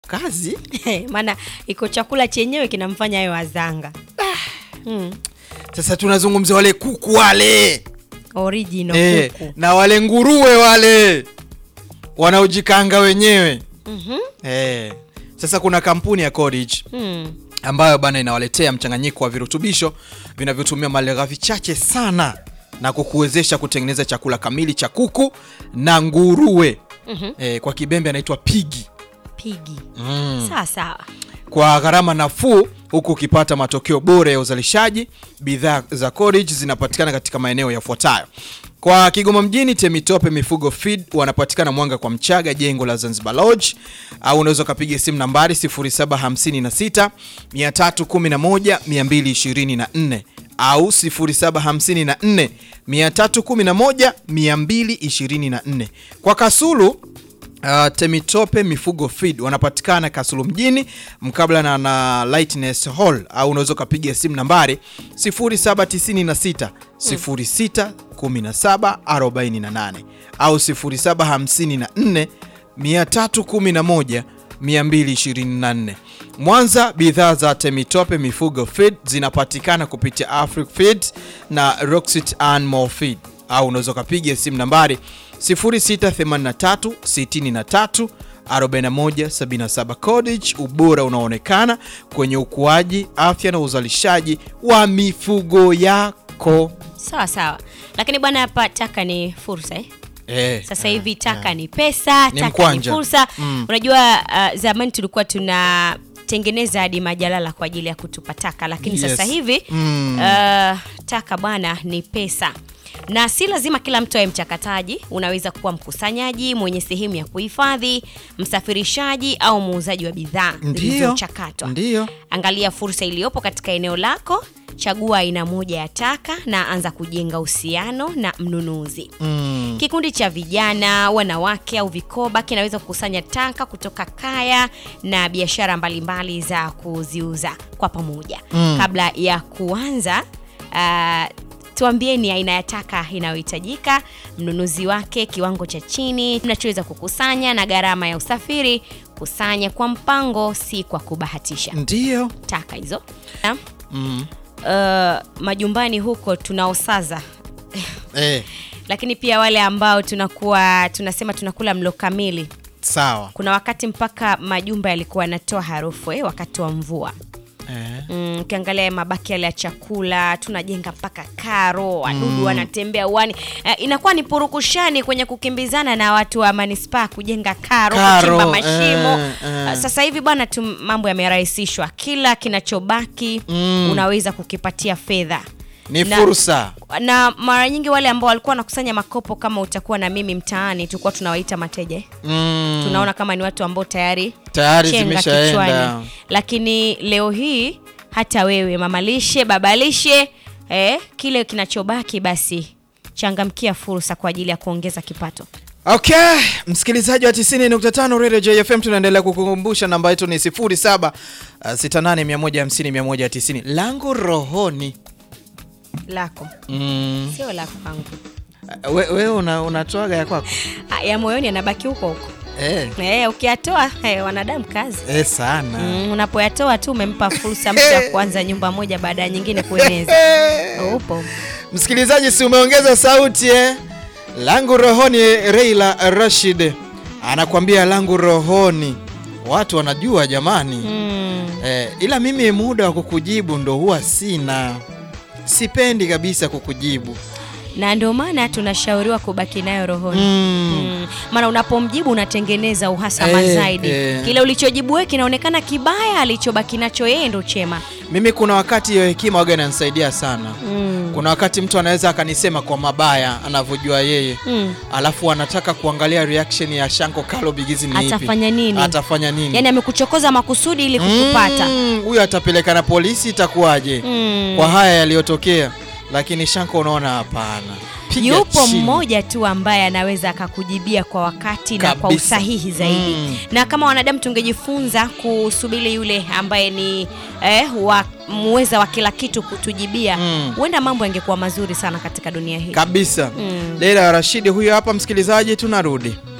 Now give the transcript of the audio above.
kazi maana iko chakula chenyewe kinamfanya ayo wazanga mm. sasa tunazungumzia wale kuku wale original eh, kuku na wale nguruwe wale wanaojikanga wenyewe Mhm. eh. Sasa kuna kampuni ya Cottage Mm. ambayo bana inawaletea mchanganyiko wa virutubisho vinavyotumia malighafi chache sana na kukuwezesha kutengeneza chakula kamili cha kuku na nguruwe Mhm. eh, kwa kibembe anaitwa pigi pigi mm. sawa sawa kwa gharama nafuu huku ukipata matokeo bora ya uzalishaji. Bidhaa za Cottage zinapatikana katika maeneo yafuatayo: kwa Kigoma mjini, Temitope Mifugo Feed wanapatikana Mwanga kwa Mchaga, jengo la Zanzibar Lodge, au unaweza ukapiga simu nambari 0756 311 224 au 0754 311 224. Kwa Kasulu Uh, Temitope Mifugo Feed wanapatikana Kasulu mjini mkabala na, na Lightness Hall au unaweza ukapiga simu nambari 0796 06 17 48 au 0754 311 224. Mwanza, bidhaa za Temitope Mifugo Feed zinapatikana kupitia Afric Feed na Roxit Animal Feed au unaweza ukapiga simu nambari 0683 63 41 77. Cottage, ubora unaoonekana kwenye ukuaji, afya na uzalishaji wa mifugo yako. sawa sawa lakini bwana hapa taka ni fursa eh? Eh, sasa eh, hivi taka eh. ni pesa Ni taka mkwanja. ni fursa Mm. unajua uh, zamani tulikuwa tunatengeneza hadi majalala kwa ajili ya kutupa taka lakini Yes. sasa hivi Mm. uh, taka bwana ni pesa na si lazima kila mtu awe mchakataji unaweza kuwa mkusanyaji mwenye sehemu ya kuhifadhi msafirishaji au muuzaji wa bidhaa Ndio. zilizochakatwa Ndio. angalia fursa iliyopo katika eneo lako chagua aina moja ya taka na anza kujenga uhusiano na mnunuzi Mm. Kikundi cha vijana, wanawake au vikoba kinaweza kukusanya taka kutoka kaya na biashara mbalimbali za kuziuza kwa pamoja. Mm. Kabla ya kuanza uh, tuambieni aina ya taka inayohitajika, mnunuzi wake, kiwango cha chini mnachoweza kukusanya na gharama ya usafiri. Kusanya kwa mpango, si kwa kubahatisha. Ndio. Taka hizo Na, Mm. uh, majumbani huko tunaosaza Eh, lakini pia wale ambao tunakuwa tunasema tunakula mlo kamili sawa. kuna wakati mpaka majumba yalikuwa yanatoa harufu eh, wakati wa mvua Eh. Mm, ukiangalia mabaki yale ya chakula tunajenga mpaka karo wadudu wanatembea uani eh, inakuwa ni purukushani kwenye kukimbizana na watu wa manispaa kujenga karo, Karo, kuchimba mashimo eh, eh. Ah, sasa hivi bwana tu mambo yamerahisishwa kila kinachobaki Mm. unaweza kukipatia fedha Ni Na- fursa. na mara nyingi wale ambao walikuwa wanakusanya makopo kama utakuwa na mimi mtaani tulikuwa tunawaita mateja eh? Mm. tunaona kama ni watu ambao tayari Tayari chenga zimeshaenda. kichwani. lakini leo hii hata wewe mamalishe babalishe eh, kile kinachobaki basi changamkia fursa kwa ajili ya kuongeza kipato Okay, msikilizaji wa 90.5 Radio JFM tunaendelea kukukumbusha namba yetu ni 07 uh, 68150190 langu rohoni. lako Mm. sio lako kwangu Uh, we- Wewe una, unatoaga ya kwako? Ah, ya moyoni anabaki huko huko Eh, eh, ukiyatoa eh, wanadamu kazi eh sana. Mm, unapoyatoa tu umempa fursa mtu ya kuanza nyumba moja baada ya nyingine kueneza upo Msikilizaji, si umeongeza sauti eh? Langu rohoni, Reila Rashid anakuambia langu rohoni. Watu wanajua jamani. mm. Eh, ila mimi muda wa kukujibu ndo huwa sina, sipendi kabisa kukujibu na ndio maana tunashauriwa kubaki nayo rohoni mm. Mm, maana unapomjibu unatengeneza uhasama Eh, zaidi eh. kile ulichojibu wewe kinaonekana kibaya alichobaki nacho yeye ndo chema Mimi kuna wakati hiyo hekima waga inanisaidia sana. mm. Kuna wakati mtu anaweza akanisema kwa mabaya anavyojua yeye Mm. alafu anataka kuangalia reaction ya Shanko Kalo Bigizi ni ipi. Atafanya nini? Atafanya nini? yaani amekuchokoza makusudi ili kukupata Mm, huyu atapeleka na polisi itakuwaje? Mm. Kwa haya yaliyotokea, lakini Shanko unaona hapana. Piga yupo chini. mmoja tu ambaye anaweza akakujibia kwa wakati na kwa Kabisa. usahihi zaidi Mm. na kama wanadamu tungejifunza kusubiri yule ambaye ni eh, wa, muweza wa kila kitu kutujibia Mm. huenda mambo yangekuwa mazuri sana katika dunia hii kabisa. Mm. Leila Rashidi huyo hapa, msikilizaji, tunarudi.